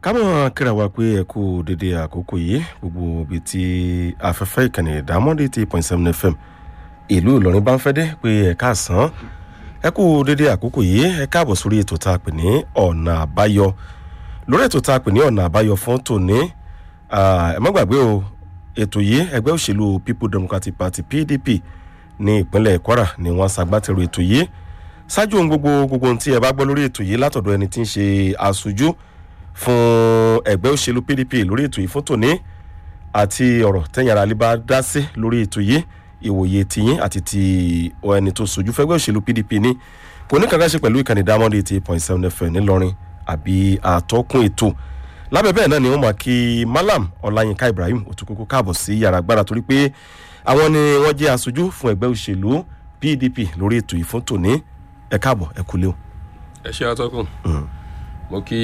kámọ̀ kíra wa pé ẹ kú dédé àkókò yìí gbogbo ibi tí afẹ́fẹ́ ìkànnì ìdámọ́dé ti point seven fm ìlú ìlọrin bá ń fẹ́ dé pé ẹ káàsán ẹ kú dédé àkókò yìí ẹ káàbọ̀ sórí ètò tá a pè ní ọ̀nà àbáyọ lórí ètò tá a pè ní ọ̀nà àbáyọ fún tòní ẹ má gbàgbé o ètò yìí ẹgbẹ́ òṣèlú people democratic party pdp ní ìpínlẹ̀ kwara ni wọ́n ṣagbátẹrù ètò yìí ṣáájú ohun gbogbo gbogbo ohun tí ẹ bá gbọ́ lórí ètò yìí látọ̀dọ̀ ẹni tí ń ṣe aṣojú fún ẹgbẹ́ òṣèlú pdp lórí ètò yìí fún tòní àti ọ̀rọ̀ tẹ̀yìn ara lè bá dá sí lórí ètò yìí ìwòye tiyín àti ti ẹni tó sojú fẹ́gbẹ́ òṣèlú pdp ní kò ní kankan ṣe pẹ̀lú ìkànnì diamond eighty point seven fm ńìlọrin àbí àtọ́kùn ètò lábẹ́ bẹ́ẹ̀ náà ni wọ́n máa kí malam ọláyínká ibrahim òtúkókó káàbọ̀ sí yàrá agbára torí pé àwọn ni wọ́n jẹ́ aṣojú fún ẹgbẹ́ òṣèlú pdp lórí ètò yìí fún tòní ẹ káàbọ̀ ẹ kúlé o. ẹ ṣe atọ́kùn mo kí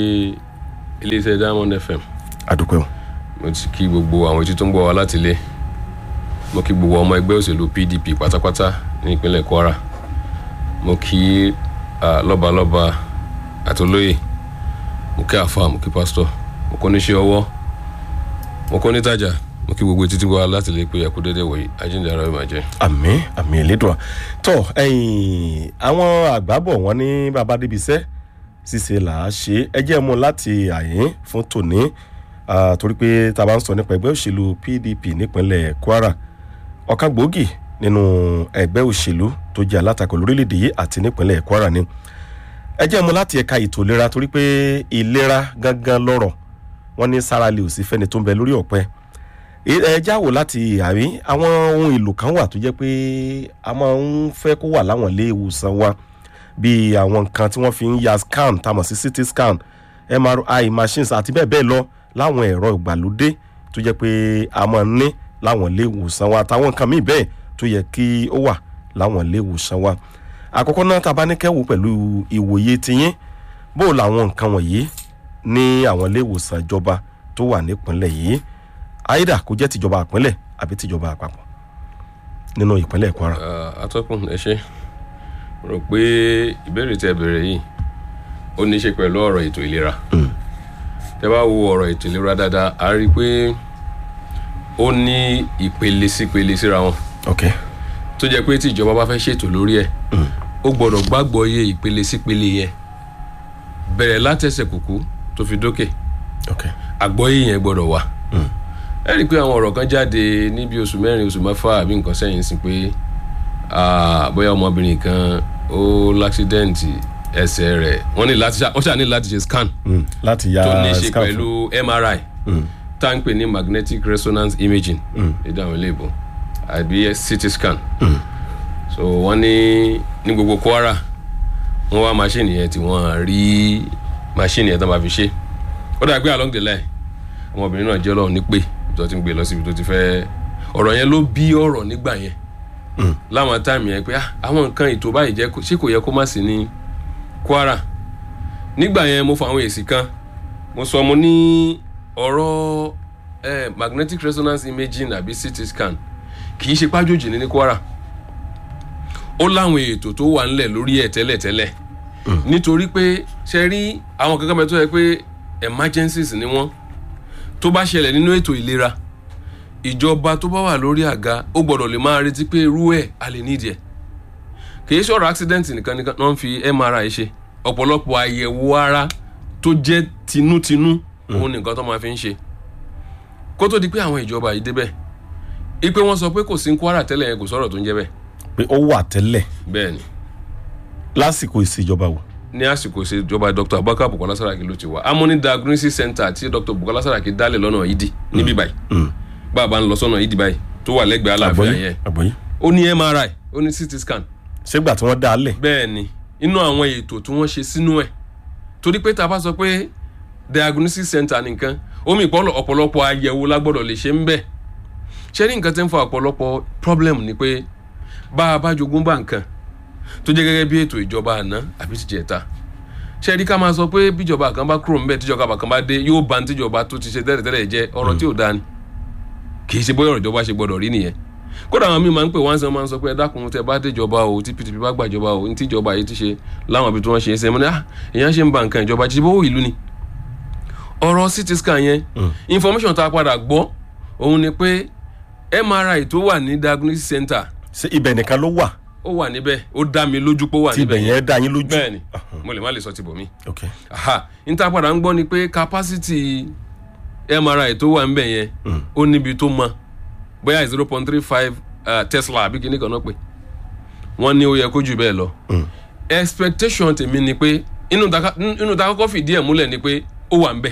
iléeṣẹ́ diamond fm àdúpẹ́ o. mo ti kí gbogbo àwọn etí tó ń gbọ́ wa láti ilé mo kí gbogbo ọmọ ẹgbẹ́ òṣèlú pdp pátápátá ní ìpínlẹ̀ kwara mo kí ah, lọ́balọ́ba àti olóyè mo kí àfa mo kí pásítọ̀ mo kọ́ níṣẹ́ ọwọ́ mo kọ́ nítajà mo kí gbogbo etí tó ń gbọ́ wa láti ilé pé ẹ̀kú dédé wọ̀nyí ajínigbé ara mi máa jẹ́. àmì àmì ìlédùn tọ ẹyìn àwọn àgbàbọ wọn ní bàbá débi iṣẹ ṣíṣe là á ṣe ẹ jẹ́ mu láti àyín fún tòní ah, torí pé tá a bá ń sọ nípa ẹgbẹ́ òṣèlú pdp nípínlẹ̀ kwara ọ̀kan gbòógì nínú ẹgbẹ́ òṣèlú tó jẹ́ alátakò lórílẹ̀‐èdè yìí àti nípínlẹ̀ kwara ni ẹ jẹ́ mu láti ẹ̀ka ètò ìlera torí pé ìlera gangan lọ́rọ̀ wọ́n ní sára lè ò sí fẹ́ni tó ń bẹ lórí ọ̀pẹ ẹ jáwò láti àrí àwọn ohun èlò kan wà tó jẹ́ pé a máa ń fẹ́ kó wà láwọn ilé ìwòsàn wa bíi àwọn nǹkan tí wọ́n fi ń ya scan tamọ̀ sí ct scan mri machines àti bẹ́ẹ̀ bẹ́ẹ̀ lọ láwọn ẹ̀rọ ìgbàlódé tó jẹ́ pé a máa ń ní láwọn ilé ìwòsàn wa àtàwọn nǹkan míì bẹ́ẹ̀ tó yẹ kí ó wà láwọn ilé ìwòsàn wa àkọ́kọ́ náà tá a bá ní kẹ́wò pẹ̀lú ìwòye tiyín bó làwọn nǹkan wọ̀nyí ní àwọn ilé ìwòsàn ìjọba tó wà nípìnlẹ̀ yìí àìdá kó jẹ́ tìjọba àpínlẹ̀ àbí tìjọba àpapọ̀ nínú ìpínlẹ̀ kwara. Ah, atọ́kùn ẹ ṣe rò pé ìbéèrè tẹ bẹ̀rẹ̀ yìí ó ní í ṣe pẹ̀lú ọ̀rọ̀ ètò ìlera tẹ bá wo ọ̀rọ̀ ètò ìlera dáadáa a rí i pé ó ní ìpele sípele síra wọn ok tó jẹ́ pé tí ìjọba bá fẹ́ ṣètò lórí ẹ̀ ó gbọ́dọ̀ gbàgbọ́ iye ìpele sípele yẹn bẹ̀rẹ̀ látẹ̀sẹ̀ kùkú tó fi dókè ok àgbọ́yé yẹn gbọ́dọ̀ wà ẹ rí i pé àwọn ọ̀rọ̀ kan jáde níbi oṣù mẹ́rin oṣù mẹ́fà àbí nǹkan sẹ́yìn sí pé ah, bóyá ọmọbìnrin kan ó láksidẹ́ǹtì ẹsẹ̀ rẹ̀ wọ́n ní láti ṣá- wọ́n ṣáà ní láti ṣe scan Mm, láti ya tó ní ṣe scan pẹ̀lú mri tá à ń pè ní magnetic resonance imaging lédè àwọn iléèbó àbí ct scan so wọ́n ní ní gbogbo kwara wọ́n wá machine yẹn tí wọ́n rí machine yẹn tó máa fi ṣe ó dàgbé along the line ọmọbìnrin náà jẹ́ ọlọ́run ní pé tó ti ń gbé lọ síbi tó ti fẹ́ ọ̀rọ̀ yẹn ló bí ọ̀rọ̀ nígbà yẹn láwọn táìmù yẹn pé ah, àwọn nǹkan ètò báyìí jẹ́ kó- ṣé kò yẹ kó má sí ní kwara nígbà yẹn mo fọ àwọn èsì kan mo sọ mo ní ọ̀rọ̀ eh, magnetic resonance imaging àbí ct scan kì í ṣe pájòjì ní ní kwara ó láwọn ètò tó wà ńlẹ̀ lórí ẹ̀ tẹ́lẹ̀tẹ́lẹ̀ nítorí pé ṣe rí àwọn kankan mẹ́tọ́ yẹ pé emergencies ni wọ́n tó bá ṣẹlẹ̀ nínú ètò ìlera ìjọba tó bá wà lórí àga ó gbọ́dọ̀ lè máa retí pé irú ẹ̀ a lè nídìí ẹ̀ kìí ṣọ̀rọ̀ accident nìkan nìkan náà ń fi mri ṣe ọ̀pọ̀lọpọ̀ àyẹ̀wò ara tó jẹ́ tinútinú òun nìkan tó máa fi ń ṣe kó tó di pé àwọn ìjọba yìí débẹ̀ ipe wọn sọ pé kò sí ní kwara tẹ́lẹ̀ yẹn kò sọ̀rọ̀ tó ń jẹ́ bẹ́ẹ̀ pé ó wà tẹ́lẹ̀ bẹ́ẹ̀ ni lásìkò ìṣèjọba wò. ní àsìkò ìṣèjọba dr abubakar bukola saraki ló ti wà amúní diagnosis center tí dr bukola saraki dálẹ̀ lọ́nà ìdí níbí báyìí bàbá ń lọ sọ́nà ìdí báyìí tó wà lẹ́gbẹ̀ẹ́ aláàfin yẹn àgbọ̀yé ó ní mri ó ní ct scan ṣégbà tí wọ́n dá a lẹ̀ bẹ́ẹ̀ ni inú àwọn ètò tí wọ́n ṣe sínú ẹ̀ torí pé tá a bá sọ pé diagnosis center nìkan omi ìpọ́lọ̀ ọ̀pọ̀lọpọ̀ àyẹ̀wò la gbọ́dọ̀ lè ṣe ń bẹ̀ ṣé ní nǹkan tí ń fa ọ̀pọ̀lọpọ̀ problem ni pé bá a bá jogún bá nǹkan tó jẹ́ gẹ́gẹ́ bí ètò ìjọba àná àbí ti jẹ̀ta ṣé rí ká máa sọ pé bíjọba kan bá kúrò ńbẹ tíjọba kan bá dé yóò ba tíjọba tó ti ṣe tẹ́lẹ̀tẹ́lẹ̀ jẹ́ ọ̀rọ̀ tí ò dáa ni kì í ṣe bóyá ọ̀rọ̀ ìjọba ṣe gbọ́dọ̀ rí nìyẹn kódà àwọn míì máa ń pè wọ́n sàn máa ń sọ pé ẹ dákun tẹ bá déjọba o tí pdp bá gbàjọba o ní tíjọba yìí ti ṣe láwọn ibi tí wọ́n ṣe é ṣe mo ní ah èèyàn ṣe ń ba nǹkan ìjọba jí bówó ìlú ni ọ̀rọ̀ ct scan yẹn information tá a padà gbọ́ òun ni pé mri tó wà ní diagnosis center ṣé ibẹ̀ nìkan ló wà ó wà níbẹ̀ ó dá mi lójú pé ó wà tí ibẹ̀ níbẹ̀ yẹn dá yín lójú. bẹ́ẹ̀ ni mo lè má lè sọ ti bò mí ok aha níta padà ń gbọ́ ni pé capacity mri tó wà níbẹ̀ yẹn ó níbi tó mọ bóyá zero point three five tesla àbí kíní kan náà pé wọ́n ní ó yẹ kó jù bẹ́ẹ̀ lọ expectation tèmi ni pé inú ta inú ta kọ́kọ́ fìdí ẹ̀ múlẹ̀ ni pé ó wà níbẹ̀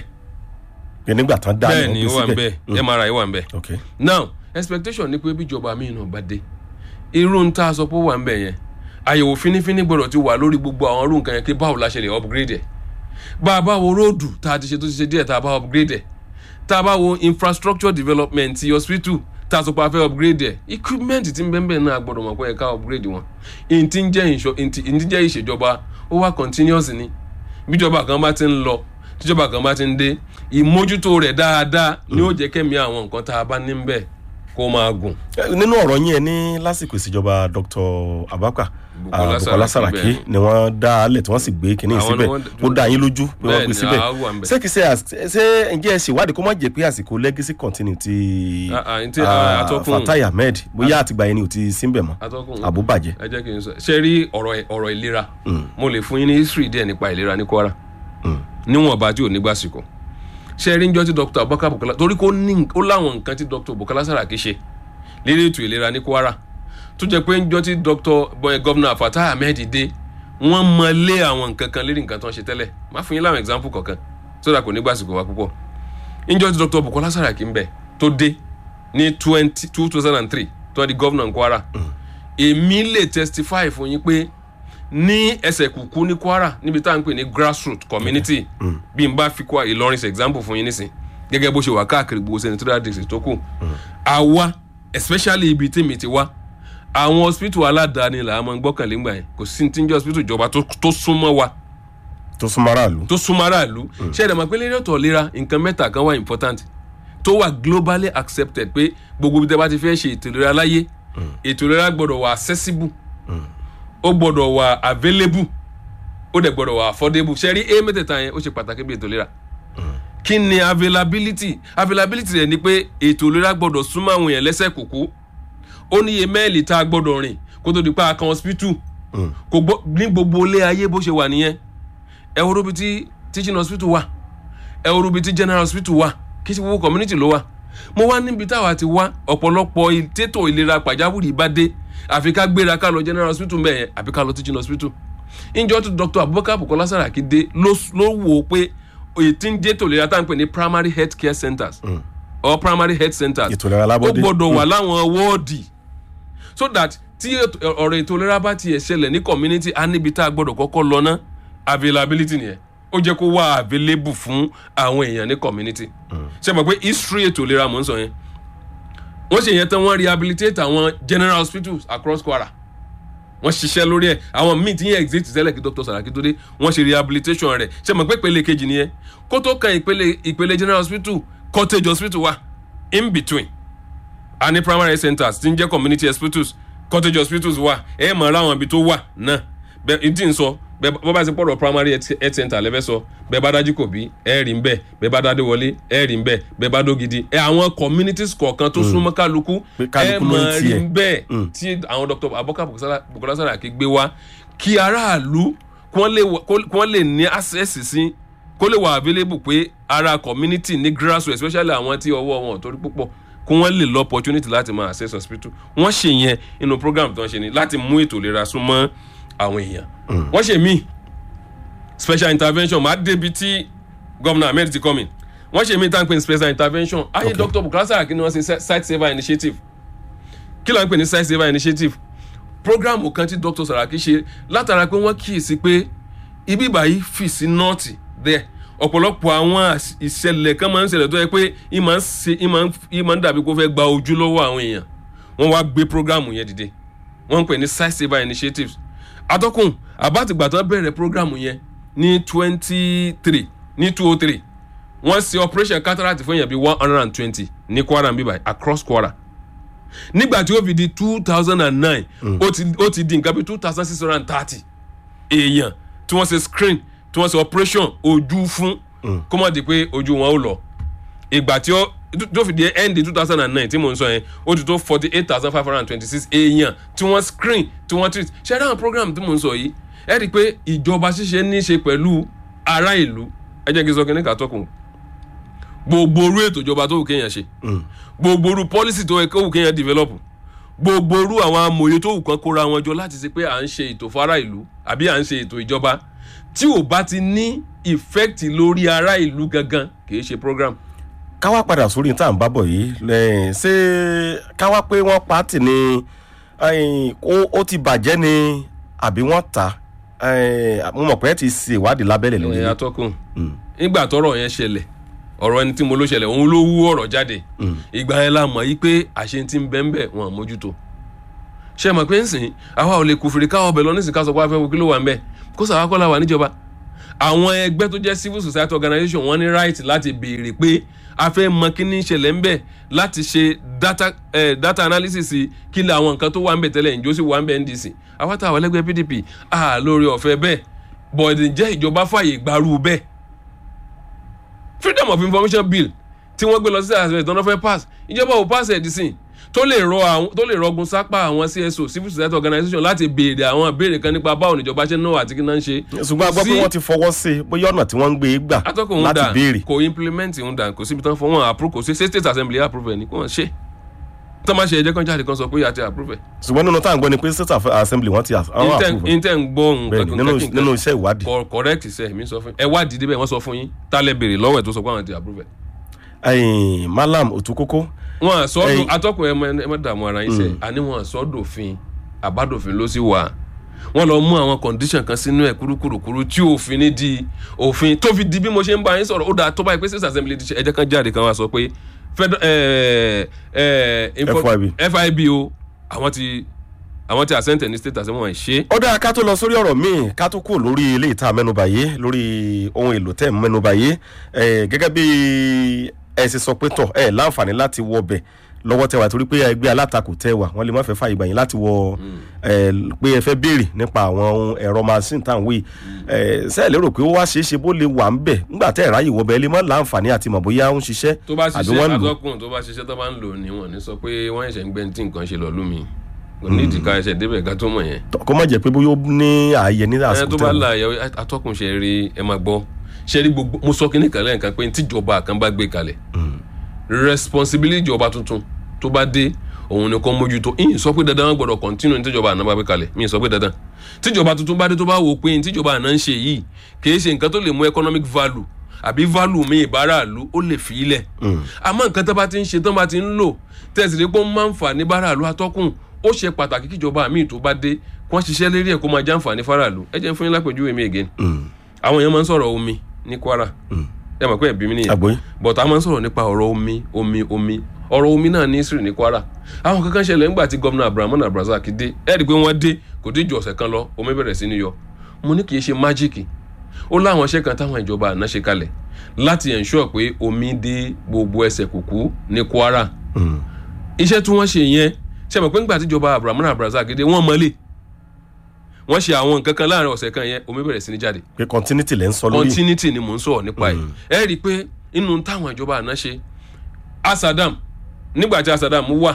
pé nígbà tán dá bẹ́ẹ̀ yín ni gbé ó wà síbẹ̀. níbẹ̀ mri wà níbẹ̀ ok now expectation ni pé bíjọba mi náà bá dé irú ń tá a sọ pé ó wà ń bẹ̀ yẹn àyẹ̀wò fínífíní gbọ́dọ̀ ti wà lórí gbogbo àwọn irú nǹkan yẹn kí báwo la ṣe lè upgrade ẹ̀ bá a bá wo róòdù tá a ti ṣe tó ti ṣe díẹ̀ tá a bá upgrade ẹ̀ tá a bá wo infrastructure development ti hospital tá a sọ pé a fẹ́ upgrade ẹ̀ equipment ti ń bẹ́ẹ̀ bẹ́ẹ̀ náà gbọ́dọ̀ mọ̀ pé ẹ̀ka upgrade wọn ìntì ń jẹ́ ìṣọ ìntì ìntì jẹ́ ìṣèjọba ó wà continuous ni bíjọba kan bá ti ń lọ tíjọba kan bá ti ń dé ìmójútó rẹ̀ dáadáa ni ó jẹ́ kẹ́mi àwọn nǹkan tá a bá ní ń bẹ̀ kó máa gùn. Eh, nínú ọ̀rọ̀ yín ẹ ní lásìkò ìṣèjọba dr abaka Bukola ah, bukola Saraki saraki bẹ́ẹ̀. ni wọ́n dá a lẹ̀ tí wọ́n sì gbé kínní Àwọn ni síbẹ̀ wọ́n- ó dá yín lójú pé wọ́n Bẹ́ẹ̀ gbé ni, síbẹ̀ àá wà ń bẹ̀. ṣé kìí ṣe às- ṣé ǹjẹ́ ẹ ṣèwádìí kó má jẹ́ pé àsìkò legacy continue ti Ah, ah, ntí, ah, ah, atọ́kùn. fatai ahmed bóyá àtìgbà yẹn ni ò ti síbẹ̀ mọ́ atọ́kùn àbúbàjẹ́ ẹ jẹ́ kí n sọ ṣe rí ọ̀rọ̀ ọ̀rọ̀ ìlera mo lè fún yín ní history díẹ̀ nípa ìlera ní kwara níwọ̀nba tí ò ní gbàsìkò ṣe rí njọ́ tí dr abubakar bukola torí kó ní ó láwọn nǹkan tí dr bukola saraki ṣe lérí ètò ìlera ní kwara tó jẹ́ pé njọ́ tí dr boy governor fatah ahmed dé wọ́n mọ lé àwọn nǹkan kan lérí nǹkan tó ń ṣe tẹ́lẹ̀ má fún yín láwọn example kọ̀ọ̀kan sódà kò ní gbàsìkò wa púpọ̀ njọ́ tí dr bukola saraki ń bẹ̀ tó dé ní twenty two thousand and three tó di governor kwara èmi lè testify fún yín pé ní ẹsẹ̀ kùkú ní kwara níbi tá à ń pè ní grassroot community bí n bá fi kwa ìlọrin ṣe example fún yín nísìn gẹ́gẹ́ bó ṣe wà káàkiri gbogbo senatorial district tó kù àwa especially ibi tí mi ti wá àwọn hospital aládàáni là á mọ gbọ́kànlé ńgbà yẹn kò sí ti ń jẹ́ hospital ìjọba tó tó súnmọ́ wa tó súnmọ́ aráàlú tó súnmọ́ aráàlú ṣé ẹ̀dá máa pé lérí ọ̀tọ̀ ìlera nǹkan mẹ́ta kan wà important tó wà globally accepted pé gbogbo ibi tẹ́ bá ti fẹ́ ṣe ètò ìlera láyé ètò ìlera gbọ́dọ̀ wà accessible ó gbọ́dọ̀ wà available ó dẹ̀ gbọ́dọ̀ wà affordable ṣe rí a mẹ́tẹ̀ẹ̀ta yẹn ó ṣe pàtàkì bí ètò ìlera kí ni availability availability rẹ̀ ni pé ètò ìlera gbọ́dọ̀ súnmọ́ àwọn èèyàn lẹ́sẹ̀ kúkú ó níye mẹ́ẹ̀lì tá a gbọ́dọ̀ rìn kó tó di pa kan hospital kò gbọ́ ní gbogbo ilé ayé bó ṣe wà nìyẹn ẹ wo rubi tí teaching hospital wà ẹ wo rubi tí general hospital wà kí ṣe gbogbo community ló wà mo wá níbi táwa ti wá ọ̀pọ̀lọpọ̀ ìtètò ìlera pàjáwìrì bá dé àfi ká gbéra ká lọ general hospital bẹ́ẹ̀ yẹn àbí ká lọ teaching hospital ìjọ tí dr abubakar bukola saraki dé ló ló wò ó pé ètí ń jẹ́ tò ìlera tá à ń pè ní primary health care centers or primary health centers Ètò ìlera ó alábọ́dé. gbọ́dọ̀ wà láwọn wọ́ọ̀dì so that tí ètò- ọ̀rọ̀ ètò ìlera bá tiẹ̀ ṣẹlẹ̀ ní community á níbi tá a gbọ́dọ̀ kọ́kọ́ lọ ná availability nìyẹn ó jẹ́ kó wà available fún àwọn èèyàn ní community ṣe mọ̀ pé history ètò ìlera mò ń sọ yẹn wọ́n ṣe yẹn tán wọ́n rehabilitate àwọn general hospitals across kwara wọ́n ṣiṣẹ́ lórí ẹ̀ àwọn míì tí yẹn exist tẹ́lẹ̀ kí dr saraki tó dé wọ́n ṣe rehabilitation rẹ̀ ṣe mọ̀ pé ìpele kejì nìyẹn kó tó kan ìpele ìpele general hospital cottage hospital wà in between a ní primary health centers tí ń jẹ́ community hospitals cottage hospitals wà ẹ mọ̀ ara àwọn ibi tó wà náà bẹ́ẹ̀ n tí ń sọ bẹ́ẹ̀ bọ́ bá ti pọ̀rọ̀ primary health health center lẹ́fẹ́ sọ bẹ́ẹ̀ bá dájú kò bí ẹ rí ń bẹ́ẹ̀ bẹ́ẹ̀ bá dádé wọlé ẹ rí ń bẹ́ẹ̀ bẹ́ẹ̀ bá dógidi ẹ àwọn communities kọ̀ọ̀kan tó súnmọ́ kálukú Pé ẹ kálukú ló ń mọ̀ rí tiẹ̀. ń bẹ́ẹ̀ tí àwọn dr abubakar Bukola- bukola saraki gbé wá kí aráàlú kí wọ́n lè wà- kó- kí wọ́n lè ní access sí kó lè wà available pé ara community ní grassroots especially àwọn tí ọwọ́ wọn ò torí púpọ̀ kí wọ́n lè lọ opportunity láti máa access hospital wọ́n ṣe yẹn inú program tí wọ́n ṣe ni láti mú ètò ìlera súnmọ́ àwọn èèyàn wọ́n ṣe míì special intervention máa débi tí gómìnà ahmed ti come in wọ́n ṣe míì tá à ń pè ní special intervention ayé Okay. dr bukola saraki ni wọ́n ṣe site saver initiative kí ló ń pè ní site saver initiative programu kan tí dr saraki ṣe látara pé wọ́n kíyèsí pé ibi báyìí fì sí nọ́ọ̀tì there ọ̀pọ̀lọpọ̀ àwọn às- ìṣẹ̀lẹ̀ kan máa ń ṣẹlẹ̀ tó yẹ pé ìmọ̀ ń ṣe ìmọ̀ ń ìmọ̀ ń dàbí kó fẹ́ gba ojú lọ́wọ́ àwọn èèyàn wọ́n wá gbé programu yẹn dìde wọ́n ń pè ní site saver initiatives atọ́kùn àbátìgbà tán bẹ̀rẹ̀ programu yẹn ní twenty three ní two oh three wọ́n ṣe operation cataract fún èèyàn bíi one hundred and twenty ní kwara bíbá across kwara nígbà tí ó fi di two thousand and nine ó ti ó ti di nǹkan bíi two thousand six hundred and thirty èèyàn tí wọ́n ṣe screen tí wọ́n ṣe operation ojú fún kó má di pé ojú wọn ó lọ ìgbà tí ó tó fi di end two thousand and nine tí mò ń sọ yẹn ó ti tó forty eight thousand five hundred and twenty six èèyàn tí wọ́n screen tí wọ́n treat ṣe é dáhùn program tí mò ń sọ yìí ẹ rí i pé ìjọba ṣíṣe ní í ṣe pẹ̀lú ará ìlú ẹ jẹ́ kí n sọ kí ní kàtọ́kùn gbogbo orú ètò ìjọba tó wù kéèyàn ṣe gbogbo orú policy tó yẹ kó wù kéèyàn develop gbogbo orú àwọn amòye tó wù kán kóra wọn jọ láti ṣe pé à ń ṣe ètò fara ìlú àbí à ń ṣe ètò ìjọba tí ò bá ti ní effect lórí ará ìlú gangan kì í ṣe program. káwá padà sórí tá à ń bábọ̀ yìí lẹ́yìn ṣé káwá pé wọ́n pa á tì ní ẹ̀yìn, ó- ó ti bàjẹ́ ni àbí wọ́n ta ẹ̀yìn, mo mọ̀ pé ẹ ti ṣe ìwádìí lábẹ́lẹ̀ lórí ẹ atọ́kùn nígbà tọ́rọ̀ yẹn ṣẹlẹ̀ ọ̀rọ̀ ẹni tí mo ló ṣẹlẹ̀ òun ló wú ọ̀rọ̀ jáde ìgbà yẹn la mọ̀ yí pé àṣẹ ti ń bẹ́ ń bẹ̀ wọn àmójútó ṣe mọ̀ pé ń sìn àwa ò lè kù fèrè káwọ́ ọbẹ̀ lọ nísìnyí ká sọ pé a fẹ́ wo kí ló wà ń bẹ̀ kó sàwa kọ́ la wà níjọba àwọn ẹgbẹ́ tó jẹ́ civil society organization wọ́n ní right láti béèrè pé a fẹ́ mọ kí ní ṣẹlẹ̀ ń bẹ̀ láti ṣe data, eh, data analysis kí lè àwọn nǹkan tó wà ń bẹ̀ tẹ́lẹ̀ ǹjọ́ sì wà ń bẹ̀ ndc àwọn táwọn ẹlẹ́gbẹ́ pdp a lórí ọ̀fẹ́ bẹ́ẹ̀ bọ̀dì jẹ́ ìjọba fàyè gbarú bẹ́ẹ̀ freedom of information bill tí wọ́n gbé lọ sí àṣẹ ìtọ́nà fẹ́ pass ìjọba ò pass ẹ̀ dísìn tó lè rọ àwọn tó lè rọgùn sápá àwọn cso civil society organization láti béèrè àwọn ìbéèrè kan nípa báwo níjọba ṣe ń náwó àti kí náà ń ṣe. ṣùgbọ́n a gbọ́ pé Sí- wọ́n ti fọwọ́ sí i bóyá ọ̀nà tí wọ́n ń gbé e gbà atọ́kùn ń láti dà béèrè kò implement ń dà kò síbi tán fún wọn approve kò sí ṣé state assembly approve ẹ̀ ní kò wọ́n ṣe tó máa ṣe ẹ̀jẹ̀ kan jáde kan sọ pé àti approve ẹ̀. ṣùgbọ́n nínú tá à ń gbọ́ ni pé state assembly wọ́n ti àwọn Inten- àpòvẹ̀ inten ń gbọ́ bẹ́ẹ̀ni nínú nǹkan nínú iṣẹ́ ìwádìí kọ correct sẹ mi sọ fún yín ẹ wá dìde bẹ́ẹ̀ wọ́n sọ fún yín tálẹ̀ béèrè lọ́wọ́ ẹ̀ tó sọ pé àwọn ti approve ẹ̀. ẹ̀yìn malam òtúkókó wọn àsọdò Ẹyin- atọ́kùn ẹ mọ- ẹ má dààmú ara yín sẹ àní wọn àsọdòfin àbádòfin ló sì wà wọn lọ mú àwọn condition kan sínú ẹ kúrúkúrúkúrú tí òfin ní di òfin tó fi di bí mo ṣe ń bá yín sọ̀rọ̀ ó dáa tó báyìí pé state assembly ti ṣe ẹjẹ́ kan jáde kan wá sọ pé fed- eh, eh, info- FIB. fib o àwọn ti àwọn ti àsẹ́ǹtẹ̀ ní state assembly wọn ṣe ó dáa ká tó lọ sórí ọ̀rọ̀ míì ká tó kúrò lórí ilé ìta mẹ́nuba yìí lórí ohun èlò tẹ́ ẹ̀ mẹ́nuba yìí ẹ̀, gẹ́gẹ́ bí ẹ ṣe sọ pé tọ̀ ẹ láǹfààní láti wọ bẹ̀ lọ́wọ́ tẹ wà torí pé ẹgbẹ́ alátakò tẹ wà wọ́n lè má fẹ́ fàyè gbà yín láti wọ ẹ, pé ẹ fẹ́ béèrè nípa àwọn ohun ẹ̀rọ machine tá à ń wí sẹ́ẹ̀ lérò pé ó wá ṣeé ṣe bó lè wà ń bẹ̀ nígbà tẹ́ ẹ̀ ráyè wọ bẹ̀ ẹ lè má láǹfààní àti mọ̀ bóyá ó ń ṣiṣẹ́ tó bá àbí ṣiṣẹ́ wọ́n ń lò atọ́kùn tó bá ṣiṣẹ́ tó bá ń lò ní wọn ní sọ pé wọ́n ẹ̀ṣẹ̀ ń gbẹ́ tí nǹkan ṣe lọ lómi kò ní ìdíkà ẹ̀ṣẹ̀ débẹ̀ ká tó mọ̀ yẹn kó má jẹ́ pé bóyá ó ní ààyè ní ẹ àsìkò tó tẹ́ bá wọ́n. la ẹ atọ́kùn ṣe rí ẹ máa gbọ́ ṣe rí gbogbo mo sọ kínní kan lẹ́ẹ̀kan pé tíjọba kan bá gbé kalẹ̀ responsibility ìjọba tuntun tó bá dé òun ni kò mójútó ìyìn sọ pé dandan wọn gbọdọ̀ continue ní tíjọba àná bá gbé kalẹ̀ mi sọ pé dandan tíjọba tuntun bá dé tó bá wò pé ní tíjọba àná ń ṣe yìí kìí ṣe nǹkan tó lè mú economic value àbí value mi ìbáraàlú ó lè fi ilẹ̀ àmọ́ nǹkan tó bá ti ń ṣe tó bá ti ń lò tẹ̀sí pé ó máa ń fà ní báraàlú atọ́kùn ó ṣe pàtàkì kíjọba míì tó bá dé kí wọ́n ṣiṣẹ́ lérí ẹ̀ kó máa jàǹfààní fáráàlú ẹ jẹ́ n fún yín lápèjúwe mi again àwọn èèyàn máa ń sọ̀rọ̀ omi ní Kwara ẹ mọ̀ pé ẹ̀bí mi nìyẹn àgbóyé but a máa ń sọ̀rọ̀ nípa ọ̀rọ̀ omi omi omi ọ̀rọ̀ omi náà ní Ísírì ní Kwara àwọn kankan ṣẹlẹ̀ ńgbà tí gómìnà Abdulrahman Abdulrasaq dé ẹ̀ rí i pé wọ́n dé kò dé ju ọ̀sẹ̀ kan lọ omi bẹ̀rẹ̀ sí ní yọ mo ní kì í ṣe májíìkì ó láwọn iṣẹ́ kan táwọn ìjọba àná ṣe kalẹ̀ láti ensure pé omi dé gbogbo ẹsẹ̀ kùkú ní Kwara iṣẹ́ tí wọ́n ṣe yẹn ṣe mọ̀ pé ńgbà tíjọba Abdulrahman Abdulrasaq dé wọ́n mọ́lé wọ́n ṣe àwọn nǹkan kan láàrin ọ̀sẹ̀ kan yẹn omi bẹ̀rẹ̀ sí ní jáde pé continuity lẹ́ ń sọ lórí continuity ni mò ń sọ̀rọ̀ nípa ẹ̀ ẹ rí i pé inú táwọn ìjọba àná ṣe asadam nígbà tí asadam wà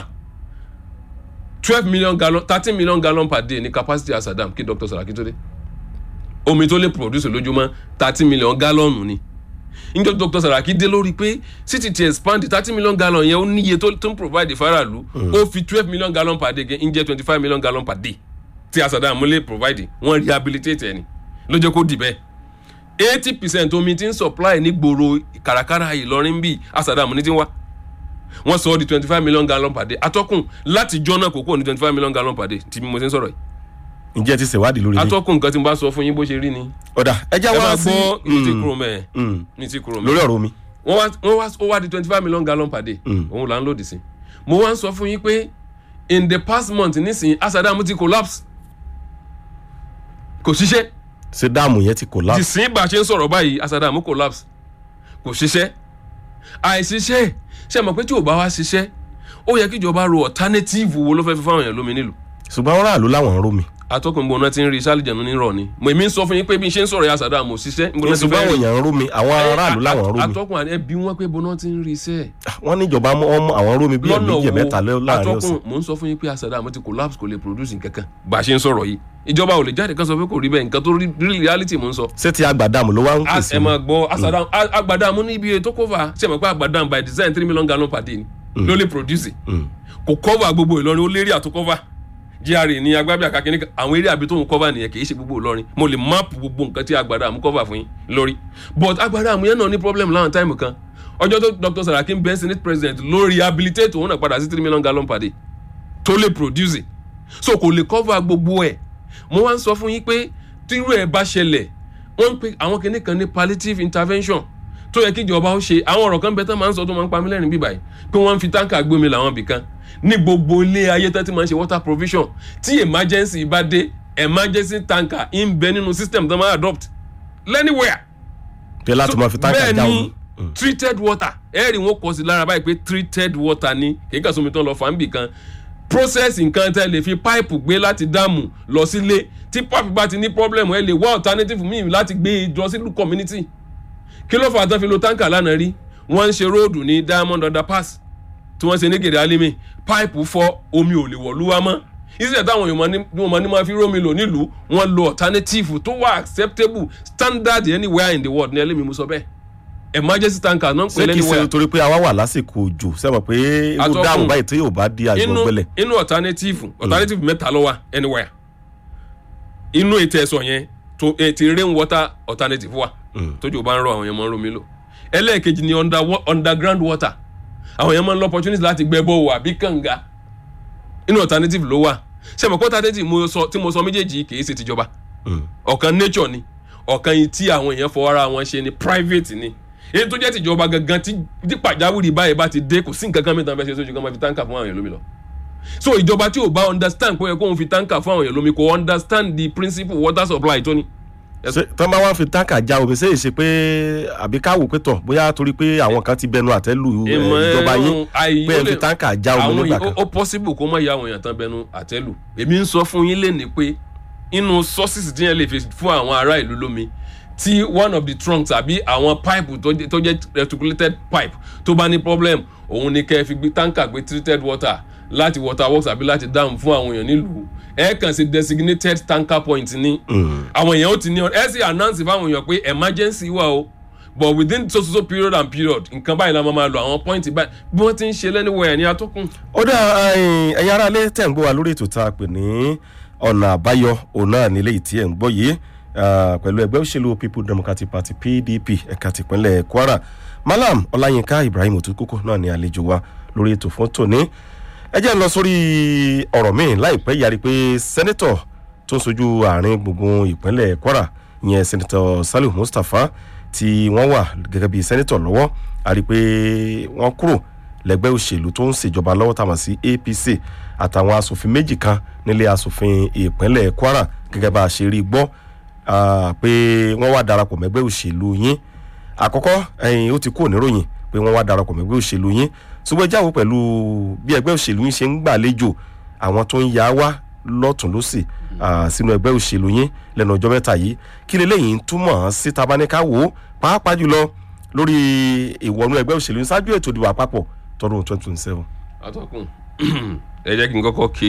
twelve million gallon thirteen million gallon per day ní capacity asadam kí Dr. Saraki tó dé omi tó lè produce lójúmọ́ thirteen million gallon ni níjọ́ Dr. Saraki dé lórí pé city ti expand thirty million gallon yẹn ó níye tó tó ń provide faraàlú ó fi twelve million gallon per day ń jẹ́ twenty five million gallon per day tí asadam lè provide wọ́n rehabilitate ẹni ló jẹ́ kó dì bẹ́ẹ̀ eighty percent omi tí ń supply ní gbòòrò kàràkàrà Ìlọrin bíi asadam ní ti ń wá wọ́n sọ ọ́ di twenty five million gallon per day atọ́kùn láti jọ́nà kókó ní twenty five million gallon per day tí mo ti ń sọ̀rọ̀ yìí ǹjẹ́ ti ṣèwádìí lórí ilé atọ́kùn nǹkan tí mo bá sọ fún yín bó ṣe rí ni ọ̀dà ẹ já ẹ wá máa sí gbọ́ ní ti Mm, kúrò mẹ́ẹ̀ mm. ní ti kúrò mẹ́ẹ̀ lórí ọ̀rọ̀ omi wọ́n wá wọ́n wá ó wá di twenty five million gallon per day òun là ń lòdì sí mo wá ń sọ fún yín pé in the past month nísìnyí asadam ti collapse kò ṣiṣẹ́ ṣé dáàmù yẹn ti collapse ìsìn bá a ṣe ń sọ̀rọ̀ báyìí asadam collapse kò ṣiṣẹ́ àìṣiṣẹ́ ṣe mọ̀ pé tí ò bá wá ṣiṣẹ́ ó yẹ kí ìjọba ro alternative wo ló fẹ́ fi fáwọn èèyàn lómi nílùú ṣùgbọ́n àwọn aráàlú làwọn ń rómi atọ́kùn gbọ́n náà ti ń rí sálìjànú nírọ̀ ni mo èmi ń sọ fún yín pé bí n ṣe ń sọ̀rọ̀ ya Saddam mo ṣiṣẹ́ níbo náà ti ṣùgbọ́n fẹ́ àwọn rí èèyàn ń rómi àwọn aráàlú làwọn ń rómi atọ́kùn àti ẹbí wọn pé bọ́nà ti ń rí iṣẹ́ wọ́n ní ìjọba mọ́ ọmọ àwọn rómi bí ẹ̀mí jẹ̀ mẹ́ta lẹ́- láàrin ọ̀sẹ̀ atọ́kùn mò ń sọ fún yín pé Saddam ti collapse kò lè produce nǹkankan bá a ṣe ń sọ̀rọ̀ yìí ìjọba ò lè jáde kan sọ pé kò rí bẹ́ẹ̀ nǹkan tó rí rí reality mò ń sọ ṣé ti àgbàdàmù ló wá ń As- pèsè ẹ máa gbọ́ Saddam agbadamu ní ibi tó cover ṣe mọ̀ pé agbadamu by design three million gallon per day ni ló lè produce kò cover gbogbo Ìlọrin ó lérí àtó cover GRA ní agbábíà kakíní àwọn eré àbí tó ń cover nìyẹn kì í ṣe gbogbo Ìlọrin mo lè map gbogbo nǹkan tí agbadamu cover fún yín lórí but agbadamu yẹn náà ní problem láwọn táìmù kan ọjọ́ tó Dr. Saraki bẹ́ẹ̀ senate president ló rehabilitate òun náà padà sí three million gallon per day tó lè produce so kò lè cover gbogbo ẹ̀ mo wá ń sọ fún yín pé tírú ẹ̀ bá ṣẹlẹ̀ wọ́n ń pe àwọn kinní kan ní palliative intervention tó yẹ kí ìjọba ó ṣe àwọn ọ̀rọ̀ kan bẹ tán máa ń sọ tó máa ń pa mí lẹ́rìn bíbá yìí pé wọ́n ń fi táǹkà gbómi làwọn ibì kan ní gbogbo ilé ayé tán ti máa ń ṣe water provision tí emergency bá dé emergency tanker ń bẹ nínú system tó máa adopt anywhere pé láti máa fi táǹkà bẹ́ẹ̀ já ni omi treated water ẹ̀rì wọn kọ sí lára báyìí pé treated water ni kì í kà sómi tán lọ fà ń bì kan process nǹkan tẹ́ lè fi pipe gbé láti dáàmù lọ sílé tí pipe bá ti ní problem ẹ lè wá alternative míì láti gbé e lọ sílùú community kí ló fà á tán fi lo tanker lánàá rí wọ́n ń ṣe róòdù ní diamond underpass tí wọ́n ṣe ní gèrè alimi pipe fọ́ omi ò lè wọ̀lú wa mọ́ ìṣẹ̀lẹ̀ táwọn èèyàn máa ní- wọ́n máa ní máa fi rómi lò nílùú wọ́n lo alternative tó wà acceptable standard anywhere in the world ní ẹlẹ́mi mo sọ bẹ́ẹ̀ emergency tanker náà ń pè ṣé kìí ṣe lẹ́niwẹ̀ẹ́ torí pé àwa wà lásìkò òjò sẹ́wọ̀n pé irú Atọ́kùn. dáàmú báyìí tí yóò bá di inú àgbọ̀gbẹ́lẹ̀ inú alternative alternative mẹ́ta ló wà anywhere inú ètò ẹ̀sọ̀ yẹn tó ètò rain water alternative wà tójú bá ń rọ àwọn yẹn máa ń romi lò ẹlẹ́ẹ̀kejì ni under, underground water àwọn yẹn máa ń lọ opportunity láti gbẹ́ bọ́ọ̀ àbí kànga inú alternative ló wà ṣe mọ̀ pé alternative mo sọ- tí mo sọ méjèèjì kì í ṣe tìjọba ọ̀kan nature ni ọ̀kan yìí tí àwọn èèyàn fọwọ́ ara wọn ṣe ni private ni èyí tó jẹ́ tìjọba gangan tí tí pàjáwìrì báyìí bá ti dé kò sí nǹkan kan mìíràn fẹ́ ṣe sójú kan máa fi táǹkà fún àwọn èèyàn lómi lọ so ìjọba tí ò bá understand pé ó yẹ kóun fi táǹkà fún àwọn èèyàn lómi kò understand the principle water supply tó ní. ṣé tán bá wá fi táǹkà já omi ṣé èṣe pé àbí káwò pé tọ̀ bóyá torí pé àwọn kan ti bẹnu àtẹ́lù ẹ̀, ìjọba yín pé ẹ fi táǹkà já omi àwọn nígbà yìí- kan ó ó possible kó má ya àwọn èèyàn tán bẹnu àtẹ́lù èmi ń sọ fún yín lénìí pé inú sources tí yẹn lè fi fún àwọn ará ìlú lómi tí one of the trunks àbí àwọn pipe tó jẹ́- tó jẹ́ reticulated pipe tó bá ní problem òun ni kẹ́ ẹ fi gbé tanker gbé treated water láti water works àbí láti dam fún àwọn èèyàn nílùú ẹ kàn sí designated tanker point ní àwọn èèyàn ó ti ní ọ ẹ sì announce fáwọn èèyàn pé emergency wà o but within so so so period and period nǹkan báyìí la máa máa lo àwọn point báyìí bí wọ́n ti ń ṣe lẹ́nuwẹ̀ ní atọ́kùn. ó dá ẹ̀yin ẹ̀yin aráalé tẹ̀ ń gbọ́ wa lórí ètò tá a pè ní ọ̀nà àbáyọ òun náà nílé ìtí ẹ̀ ń gbọ́ yìí ah, pẹ̀lú ẹgbẹ́ òṣèlú people democratic party pdp ẹ̀ka tìpínlẹ̀ kwara malam ọláyínká ibrahim òtúkókó náà ní àlejò wa lórí ètò fún tòní ẹ jẹ́ ń lọ sórí ọ̀rọ̀ míì láìpẹ́ yàrí pé sẹ́nẹ́tọ̀ tó ń sojú àárín gbùngbùn ìpínlẹ̀ kwara ìyẹn sẹ́nẹ́tọ̀ saliu mustapha tí wọ́n wà gẹ́gẹ́ bí sẹ́nẹ́tọ̀ lọ́wọ́ a rí i pé wọ́n kúrò lẹ́gbẹ́ òṣèlú tó ń ṣèjọba lọ́wọ́ tàmọ̀ sí apc àtàwọn asòfin méjì kan nílé asòfin ìpínlẹ̀ kwara gẹ́gẹ́ bá a ṣe rí i gbọ́ ah, pé wọ́n wá darapọ̀ mẹ́gbẹ́ òṣèlú yín àkọ́kọ́ ẹ̀yìn ó ti kúrò níròyìn pé wọ́n wá darapọ̀ mẹ́gbẹ́ òṣèlú yín ṣùgbọ́n jáwó pẹ̀lú bí ẹgbẹ́ òṣèlú yín ṣe ń gbàlejò àwọn tó ń ya wá lọ́tún lọ́sì ah, sínú ẹgbẹ́ òṣèlú yín lẹ́nu ọjọ́ mẹ́ta yìí kí leléyìí ń túmọ̀ sí tabaníká wò ó pàápàá jùlọ lórí ìwọ̀nú ẹgbẹ́ òṣèlú yín ṣáájú ètò ìdìbò àpapọ̀ tọdún twenty twenty seven. atọ́kùn ẹ jẹ́ kí n kọ́kọ́ kí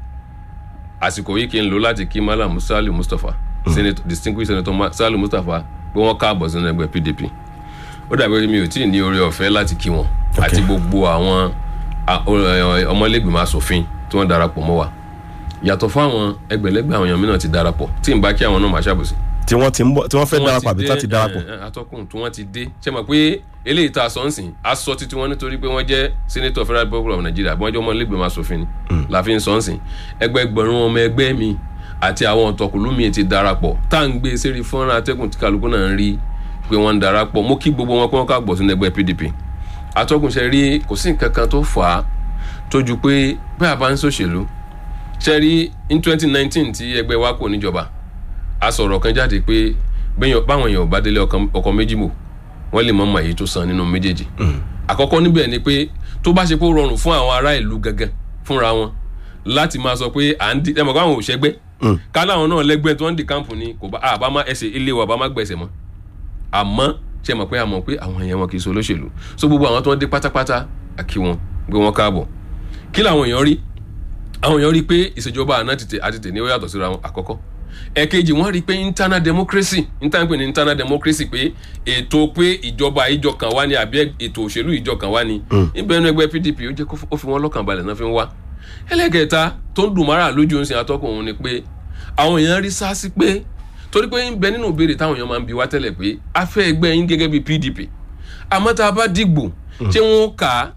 àsìkò yìí kí n lò láti kí malam sali mustapha senator distinguished senator Ma- sali mustapha pé wọ́n káàbọ̀ sínú ẹgbẹ́ pdp ó dàbí pé mi ò tí ì ní oore ọ̀fẹ́ láti kí wọn àti gbogbo àwọn a- o- ẹ- ọmọlẹ́gbìmọ̀ asòfin tí wọ́n darapọ̀ mọ́ wa yàtọ̀ fáwọn ẹgbẹ̀lẹ́gbẹ̀ àwọn èèyàn mìíràn ti darapọ̀ tí n bá kí àwọn náà máa ṣàbòsí tí wọ́n ti ń bọ̀ tí wọ́n fẹ́ tí wọ́n darapọ̀ àbí ti tí wọ́n dé, ti darapọ̀. ẹ, ẹ, atọ́kùn tí wọ́n ti dé ṣe mọ̀ pé eléyìí tá a sọ ń sìn a sọ títí wọn nítorí pé wọ́n jẹ́ senator federal republic of nigeria bí wọ́n jẹ́ ọmọ ilégbèmọ̀ asòfin ni la fi ń sọ ń sìn ẹgbẹgbẹ̀rún ọmọ ẹgbẹ́ mi àti àwọn ọ̀tọ̀kùlú mi ti darapọ̀ tá à ń gbé sẹ́rí fọ́nrán atẹ́kùn tí kálukú náà ń rí pé wọ́n ń darapọ̀ mo kí gbogbo wọn pé wọ́n káàbọ̀ sínú ẹgbẹ́ pdp atọ́kùn ṣe rí kò sí nǹkan kan tó fà á tó ju pé bí a bá ń ṣòṣèlú ṣe rí in twenty nineteen tí ẹgbẹ́ wa kò níjọba a sọ̀rọ̀ kan jáde pé bẹ́yàn- báwọn èèyàn ò bá délé ọkàn- ọkọ̀ méjì mọ̀ wọ́n lè mọ̀ mọ̀ èyí tó san nínú méjèèjì. àkọ́kọ́ níbẹ̀ ni pé tó bá ṣe pé ó rọrùn fún àwọn ará ìlú gangan fúnra wọn láti máa sọ pé à ń di ẹ mọ̀ káwọn ò ṣẹgbẹ́ kálá àwọn náà lẹ́gbẹ́ tí wọ́n ń di kámpù ni kò bá àbá má ẹsẹ̀ ilé wa bá má gbẹ̀sẹ̀ mọ́ àmọ́ ṣe mọ̀ pé àmọ̀ pé àwọn èèyàn wọn kì í so olóṣèlú so gbogbo àwọn tí wọ́n dé pátápátá àkí wọn gbé wọn káàbọ̀ kí làwọn èèyàn rí àwọn èèyàn rí pé ìṣèjọba àná tètè àti tèmi ó yàtọ̀ síra wọn àkọ́kọ́ ẹ̀kejì wọ́n rí pé internal democracy internal pé ní internal democracy pé ètò pé ìjọba ìjọ kan wá ní àbí ètò òṣèlú ìjọ kan wá ní níbẹ̀ nínú ẹgbẹ́ pdp ó jẹ́ kó ó fi wọ́n lọ́kàn balẹ̀ náà fi ń wá ẹlẹ́gẹ̀ẹ́ta tó ń dùn mọ́ra lójú ń sin atọ́kùn òun ni pé àwọn èèyàn rí sáàsì pé torí pé ń bẹ nínú ìbéèrè táwọn èèyàn máa ń bi wá tẹ́lẹ̀ pé a fẹ́ ẹgbẹ́ yín gẹ́gẹ́ bí pdp àmọ́ tá a bá dìgbò ṣé wọ́n kà á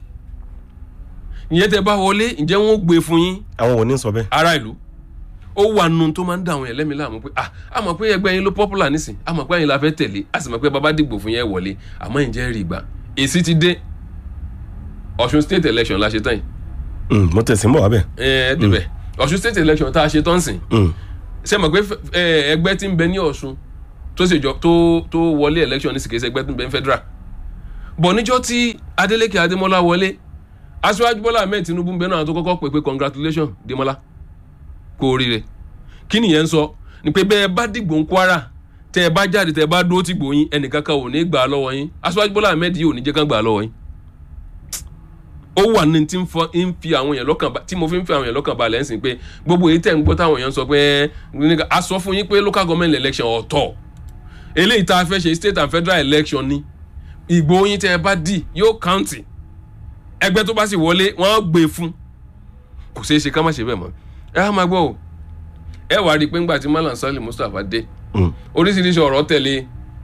ìyẹn tẹ́ bá wọlé ǹjẹ́ wọ́n gbé fún yín àwọn ò ní sọ bẹ́ẹ̀. ará ìlú ó wà nù tó máa ń dà àwọn yẹn lẹ́mìí láàmú pé ah a mọ̀ pé ẹgbẹ́ yín ló popular nísìn a mọ̀ pé ẹ̀yin la fẹ́ tẹ̀lé a sì mọ̀ pé bàbá dìgbò fún yẹn wọlé àmọ́ ǹjẹ́ rí gbà èsì ti dé Ọ̀ṣun state election la ṣe tán yìí Mm, mo tẹ̀sí ń bọ̀ wá bẹ́ẹ̀. ẹ ẹ débẹ̀ Ọ̀ṣun state election tá a ṣe tán sìn Mm, ṣe mọ̀ pé ẹ, ẹgbẹ́ tí ń bẹ ní Ọ̀ṣun tó ṣèjọ tó tó wọlé election ní sìkèsì ẹgbẹ́ tó ń bẹ ní federal bọ̀ níjọ́ tí Adeleke Adémọ́lá wọlé aṣíwájú Bọ́lá Ahmed Tinubu ń bẹ náà tó kọ́kọ́ pè pé congratulation Démọ́lá kú oríire kí nìyẹn ń sọ ni pé bẹ́ẹ̀ bá dìgbò ń Kwara tẹ́ ẹ bá jáde tẹ́ ẹ bá dúró tì gbò yín ẹnìkankan ò ní gbà á lọ́wọ́ yín aṣíwájú Bọ́lá Ahmed yìí ò ní jẹ́ kán gbà á lọ́wọ́ yín ó wà ní tí ń fọ ń fi àwọn èèyàn lọ́kàn ba tí mo fi ń fi àwọn èèyàn lọ́kàn balẹ̀ ń sìn pé gbogbo èyí tẹ̀ ń gbọ́ táwọn èèyàn sọ pé nígbà a sọ fún yín pé local government election ọ̀tọ̀ eléyìí tá a fẹ́ ṣe state and federal election ni ìgbó yín tẹ́ ẹ bá dì yóò county ẹgbẹ́ tó bá sì wọlé wọ́n á gbé e fún kò ṣeé ṣe ká má ṣe bẹ́ẹ̀ mọ́ ẹ á máa gbọ́ o ẹ wàá rí i pé ńgbà tí Malam Sali Mustapha dé mm, oríṣiríṣi ọ̀rọ̀ tẹ̀lé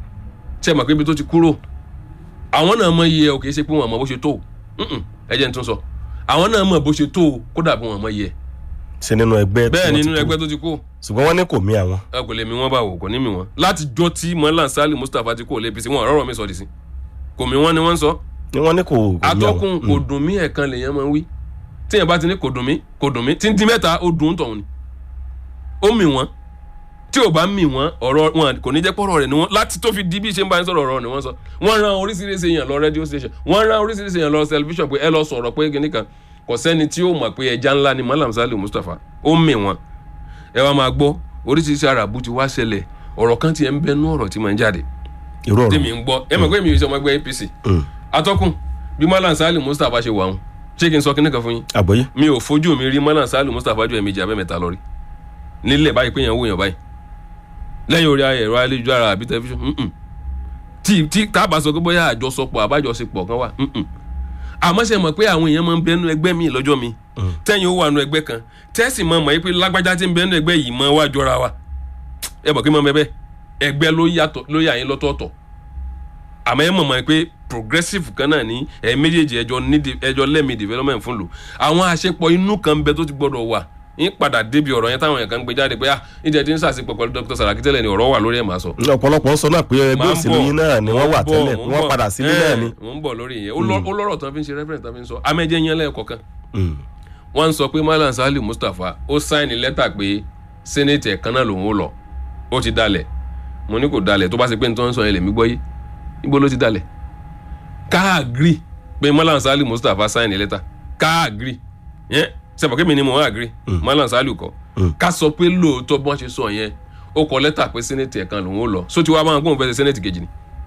ṣe mọ̀ pé ibi tó ti kúrò àwọn náà mọ iye ẹ̀ ò kì í ṣe pé wọn mọ bó ṣe tó o Mm-mm, ẹ jẹ́ n tún sọ àwọn náà mọ bó ṣe tó o kódà bí wọn mọ iye ẹ̀ ṣe nínú ẹgbẹ́ tí bẹ́ẹ̀ wọ́n ni ti nínú tó. ẹgbẹ́ tó ti kú ṣùgbọ́n wọ́n ní kò mí àwọn. ẹ kò lè mi wọn bá wò kò ní mi wọn láti jọ tí Malam Sali Mustapha ti kó lé APC wọn ọ̀rọ̀ mi sọ dì sí kò mí wọn ni wọ́n ń sọ ni wọ́n ní kò kò mí àwọn. atọ́kùn kò dùn mí ẹ̀kan lèèyàn máa ń wí tíyẹn bá ti ní kò dùn mí kò dùn mí tí ń di mẹ́ta ó dùn ún tọ̀hún ni ó mì wọ́n tí ò bá mì wọ́n ọ̀rọ̀ wọn kò ní jẹ́ pọ̀rọ̀ rẹ̀ ni wọ́n láti tó fi di bí ṣe ń bá yín sọ̀rọ̀ ọ̀rọ̀ ni wọ́n sọ wọ́n ran oríṣiríṣi èèyàn lọ radio station wọ́n ran oríṣiríṣi èèyàn lọ television pé ẹ lọ sọ̀rọ̀ pé kíní kan kò sẹ́ni tí ó mọ̀ pé ẹja ńlá ni Malam Sali Mustapha ó mì wọ́n ẹ wá máa gbọ́ oríṣiríṣi àràbù ti wá ṣẹlẹ̀ ọ̀rọ̀ kan tiẹ̀ ń bẹnu ọ̀rọ̀ tí máa ń jáde irú ọ̀rọ̀ tèmi ń gbọ́ ẹ mọ̀ pé mi ò ṣe ọmọ ẹgbẹ́ APC Mm, atọ́kùn bí Malam Sali Mustapha ṣe wà wọn ṣé kí n sọ kíní kan fún yín àgbọ́yé. mi ò fojú mi rí Malam Sali Mustapha ju ẹ̀mejì abẹ́mẹ́ta lọ rí nílẹ̀ báyìí pé yẹn wò yàn báyìí lẹ́yìn orí ẹ̀rọ ayélujára àbí tẹlifíṣàn mm-mm. tí tí tábà sọ pé bóyá àjọsọpọ̀ àbájọsepọ̀ kan wà mm-mm. àmọ́ ṣe mọ̀ pé àwọn èèyàn máa ń bẹnu ẹgbẹ́ mi lọ́jọ́ mi tẹ́yìn ó wà nù ẹgbẹ́ kan tẹ́sí mọ̀ mọ̀ yìí pé lágbájá tí ń bẹnu ẹgbẹ́ yìí mọ̀ wá jọra wa ẹ mọ̀ kí mọ̀ bẹ́ẹ̀ ẹgbẹ́ ló yàtọ̀ ló yà yín lọ́tọ̀ọ̀tọ̀ àmọ́ ẹ mọ̀ mọ̀ pé progressive kan náà ní ẹ méjèèjì ẹjọ́ ní de- ẹjọ́ lẹ́mí development fún lò àwọn àṣepọ̀ inú kan bẹ tó ti gbọ́dọ̀ wà ń padà débi ọ̀rọ̀ yẹn táwọn èèyàn kan gbé jáde pé ah ìjẹ́ tí ń sàṣepọ̀ pẹ̀lú Dr. Saraki tẹ́lẹ̀ ni ọ̀rọ̀ wà lórí ẹ̀ máa sọ. ọ̀pọ̀lọpọ̀ ń sọ náà pé ẹgbẹ́ Máa ń òṣèlú bọ̀, yín náà ni wọ́n wà mò ń bọ̀, tẹ́lẹ̀ mò ń wọ́n bọ̀. padà sílé Eh, náà ni. mò ń bọ̀ lórí yẹn ó lọ- ó lọ́rọ̀ tán fi ń ṣe reference tán fi ń sọ amẹ́jẹ́ yẹn lẹ́ẹ̀kọ̀kan Mm, wọ́n ń sọ pé Malam Sali Mustapha ó sáìnì lẹ́tà pé sẹ́nẹ̀tì ẹ̀kan náà lòun ó lọ ó ti dalẹ̀ mo ní kò dalẹ̀ tó bá ṣe pé nítorí wọ́n sọ yẹn lèmi gbọ́ yé níbo ló ti dalẹ̀ káàgiri pé Malam Sali Mustapha sáìnì lẹ́tà káàgiri yẹn sẹ́pọ̀ kí mi ni mo wá àgiri Malam Sali kọ́ Mm. ká sọ pé lóòótọ́ bí wọ́n ṣe sọ yẹn ó kọ lẹ́tà pé sẹ́nẹ̀tì ẹ̀kan lòun ó lọ só ti wá bá wọn kó òun fẹ́ ṣe sẹ́nẹ̀tì kejì ni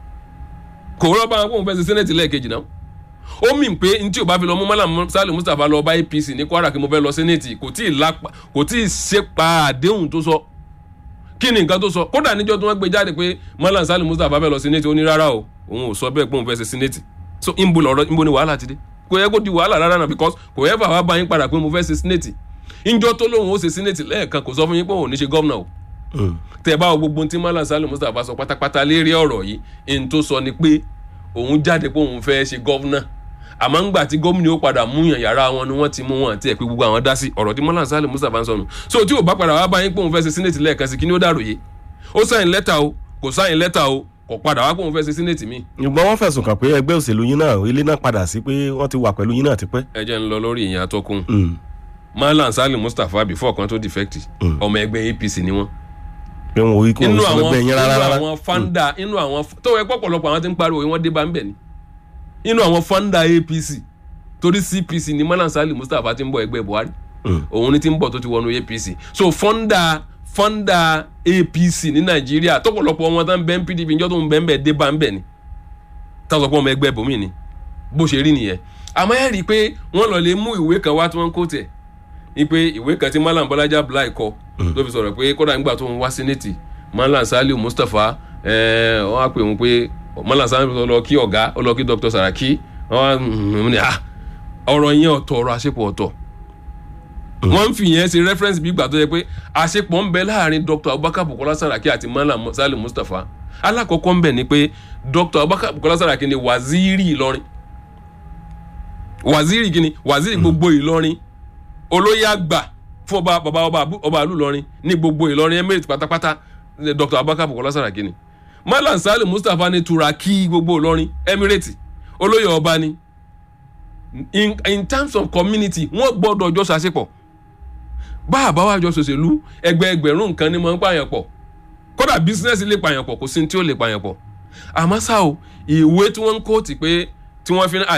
kò rọ́ bá wọn kó òun fẹ́ ṣe sẹ́nẹ̀tì lẹ́ẹ̀kejì náà ó mì pé n tí o bá fi lọ mú Malam Sali Mustapha lọ bá APC ní Kwara kí mo fẹ́ lọ sẹ́nẹ̀tì kò tí ì lápá kò tí ì ṣèpa àdéhùn tó sọ kí ni nǹkan tó sọ kódà níjọ́ tí wọ́n gbé jáde pé Malam Sali Mustapha fẹ́ lọ sẹ́nẹ̀tì ó ní rárá o òun ò sọ bẹ́ẹ̀ pé òun fẹ́ ṣe sẹ́nẹ̀tì so ìbò lọ̀rọ̀ ìbò ni wàhálà ti dé kò yẹ kó di wàhálà rárá náà because kò yẹ fà wá bá yín padà pé mo fẹ́ ṣe sẹ́nẹ̀tì ìjọ tó lóun ó ṣe sẹ́nẹ̀tì lẹ́ẹ̀kan kò sọ fún yín pé òun ò ní ṣe gọ́vnà o mm, tẹ bá wo gbogbo ohun tí Malam Sali Mustapha sọ pátápátá lérí ọ̀rọ̀ yìí ẹni tó sọ ni pé òun jáde pé òun fẹ́ ṣe gọ́vnà àmọ́ ńgbà tí gómìnà ó padà múyàn yàrá wọn ni wọ́n ti mú wọn àti ẹ̀ pé gbogbo àwọn dá sí ọ̀rọ̀ tí Malam Sali Mustapha ń sọnù so tí ò bá padà wá bá yín pé òun fẹ́ ṣe sínẹ́tì lẹ́ẹ̀kan sí kí ni ó dàròyé ó sáyìn lẹ́tà o kò sáyìn lẹ́tà o kò padà wá pé òun fẹ́ ṣe sínẹ́tì míì ṣùgbọ́n wọ́n fẹ̀sùn kàn pé ẹgbẹ́ òṣèlú yín náà ilé náà padà sí pé wọ́n ti wà pẹ̀lú yín náà tipẹ́. ẹ jẹ́ ń lọ lórí ìyẹn atọ́kùn Mm, Malam Sali Mustapha before kan tó defect Mm. ọmọ ẹgbẹ́ APC ni wọ́n pé wọn ò rí kó inú òun sọ àwọn ẹgbẹ́ yín rárá inú rárá. àwọn fanda inú àwọn tó yẹ pọ̀pọ̀lọpọ̀ àwọn tí ń pariwo yìí wọ́n dé bá ń bẹ̀ ni inú àwọn fanda APC torí CPC ni Malam Sali Mustapha ti ń bọ̀ ẹgbẹ́ Buhari Mm, òun ni ti ń bọ̀ tó ti wọnú APC so fanda fọ́ndà apc ní nàìjíríà tọ́pọ̀lọpọ̀ wọn tán bẹ́ẹ̀ pdp njọ́ tó ń bẹ́ẹ̀ bẹ́ẹ̀ dé bá ń bẹ̀ ni táwọn ọmọ ẹgbẹ́ bòmí ni bó ṣe rí nìyẹn àmọ́ ẹ rí i pé wọ́n lọ lè mú ìwé kan wá tí wọ́n ń kó tẹ̀ ni pé ìwé kan tí malam bọ́lájà blai kọ tó fi sọ̀rọ̀ pé kódà nígbà tó ń wá sínẹ́tì malam saliu mustapha ẹ̀ẹ́ wọ́n á pè wọ́n pé malam saliu lọ kí ọ̀gá ó lọ kí dr saraki wọ́n á ní ah ọ̀rọ̀ yẹn ọ̀tọ̀ ọ̀rọ̀ àṣepọ̀ ọ̀tọ̀ wọ́n ń fi yẹn ṣe reference bí gbà tó yẹ pé àṣepọ̀ ń bẹ láàrin dr abubakar bukola saraki àti malam salim mustapha alákọ̀ọ́kọ́ ń bẹ ni pé dr abubakar bukola saraki ni waziri ìlọrin waziri kini waziri gbogbo ìlọrin olóyè àgbà fún ọba bàbá ọba ọba àlù ìlọrin ní gbogbo ìlọrin emirate pátápátá dr abubakar bukola saraki ni malam salim mustapha ni turaki gbogbo ìlọrin emirate olóyè ọba ni in in terms of community wọ́n gbọ́dọ̀ jọ ṣàṣepọ̀ bá àbáwá jọ ṣòṣèlú ẹgbẹ́ ẹgbẹ̀rún nǹkan ni mo ń pààyàn pọ̀ kódà bísínẹ́sì lè pààyàn pọ̀ kò sí ní tí ó lè pààyàn pọ̀ àmọ́ ṣá o ìwé tí wọ́n ń kóòtì pé tí wọ́n fi ń